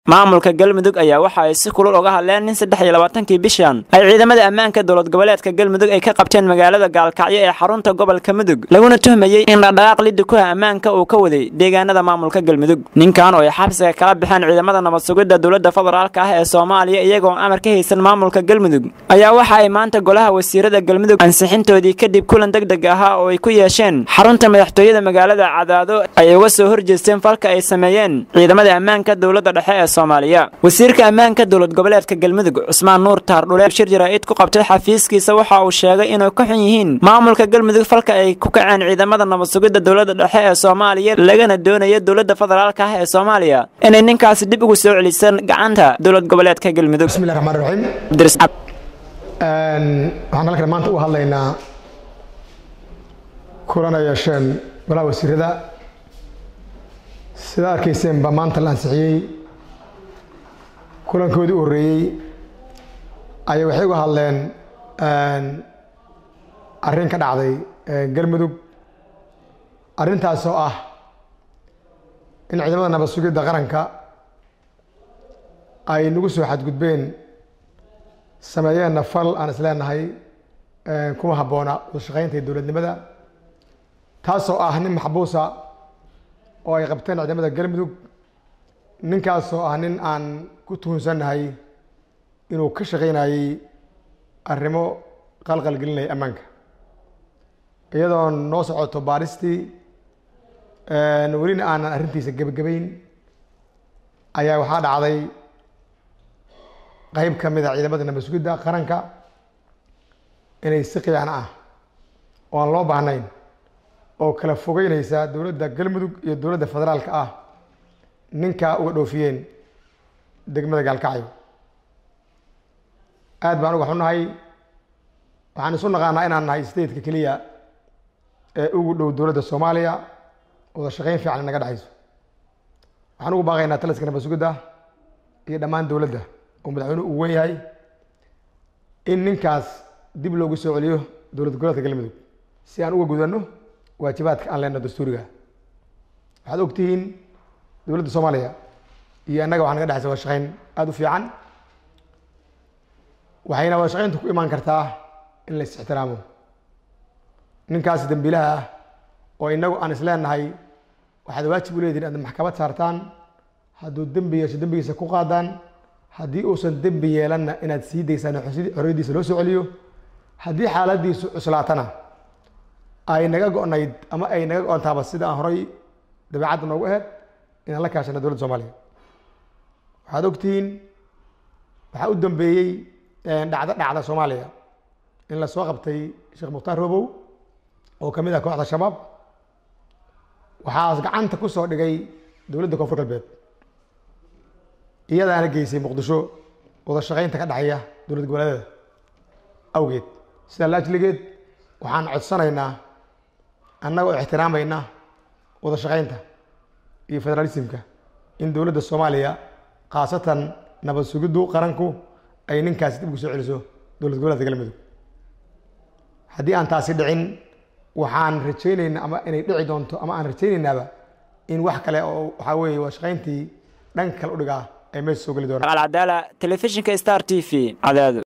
maamulka galmudug ayaa waxa ay si kulul uga hadleen nin saddex iyo labaatankii bishan ay ciidamada ammaanka dowlad goboleedka galmudug ay ka qabteen magaalada gaalkacyo ee xarunta gobolka mudug laguna tuhmayey in dhaqdhaqaaq liddi ku ah ammaanka uu ka waday deegaanada maamulka galmudug ninkan oo ay xabsiga kala baxeen ciidamada nabad sugidda dowladda federaalka ah ee soomaaliya iyagoo amar ka haysan maamulka galmudug ayaa waxa ay maanta golaha wasiirada galmudug ansixintoodii kadib kulan deg deg ahaa oo ay ku yeesheen xarunta madaxtooyada magaalada cadaado ay uga soo horjeesteen falka ay sameeyeen ciidamada ammaanka dowladda dhexe ee soomaaliya wasiirka ammaanka dowlad goboleedka galmudug cusmaan nuur taardhule shir jaraa'id ku qabtay xafiiskiisa waxa uu sheegay inay ka xun yihiin maamulka galmudug falka ay ku kaceen ciidamada nabad sugidda dowladda dhexe ee soomaaliya lagana doonayo dowladda federaalka ah ee soomaaliya inay ninkaasi dib ugu soo celisan gacanta dowlad goboleedka galmudug bismillahi raxmaan raxiim waxaan halkan maanta u hadlaynaa kulana yeesheen golaha wasiirada sida arkayseen baa maanta la ansixiyey kulankoodii u horreeyey ayay waxay uga hadleen arrin ka dhacday galmudug arrintaas oo ah in ciidamada nabad sugidda qaranka ay nagu soo xadgudbeen sameeyeenna fal aan is leenahay kuma habboona wadashaqaynta dowladnimada taasoo ah nin maxbuusa oo ay qabteen ciidamada galmudug ninkaasoo ah nin aan ku tuhunsannahay inuu ka shaqaynayey arrimo qalqalgelinaya ammaanka iyadoo noo socoto baaristii welina aanan arrintiisa gebagabayn ayaa waxaa dhacday qeyb ka mid a ciidamada nabad sugidda qaranka inay si qiyaano ah oo aan loo baahnayn oo kala fogeynaysa dowladda galmudug iyo dowladda federaalka ah ninkaa uga dhoofiyeen degmada gaalkacyo aad baan uga xunnahay waxaan isu naqaanaa inaan nahay stateka keliya ee ugu dhow dowladda soomaaliya wada shaqayn fiican naga dhexayso waxaan ugu baaqaynaa taliska nabad sugidda iyo dhammaan dowladda oo madaxweynuhu uu wen yahay in ninkaas dib loogu soo celiyo dowlad goboleedka galmudug si aan uga gudanno waajibaadka aan leenno dastuuriga waxaad ogtihiin dowladda soomaaliya iyo annaga waxaa naga dhexaysa wada shaqayn aada u fiican waxayna wada shaqaynta ku imaan kartaa in la is-ixtiraamo ninkaas dembiilaha ah oo inagu aan is leenahay waxaad waajib u leedihin inaad maxkamad saartaan hadduu dembi yeesho dembigiisa ku qaadaan haddii uusan dembi yeelanna inaad sii daysaan xorriyaddiisa loo soo celiyo haddii xaaladiisu cuslaatana ay naga go-nayd ama ay naga go-ontaaba sida aan horay dabeecadda noogu aheyd inaan la kaashana dowladda soomaaliya waxaad ogtihiin waxaa u dambeeyey dhacdo dhacda soomaaliya in la soo qabtay sheekh mukhtaar robow oo ka mid ah kooxda shabaab waxaas gacanta ku soo dhigay dowladda koonfur galbeed iyadaana geysay muqdisho wada shaqaynta ka dhexeeya dowlad goboleedyada awgeed sidaa laajligeed waxaan codsanaynaa annagoo ixtiraamayna wada shaqaynta iyo federaalismka in dowladda soomaaliya khaasatan nabad sugiddu qaranku ay ninkaasi dib ugu soo celiso dowlad goboleedka galmudug haddii aan taasi dhicin waxaan rajaynaynaa ama inay dhici doonto ama aan rajaynaynaba in wax kale oo waxaa weeye wada shaqayntii dhanka kale u dhigaa ay meesha soo geli doonaan alcadaala telefishinka star t v cadaado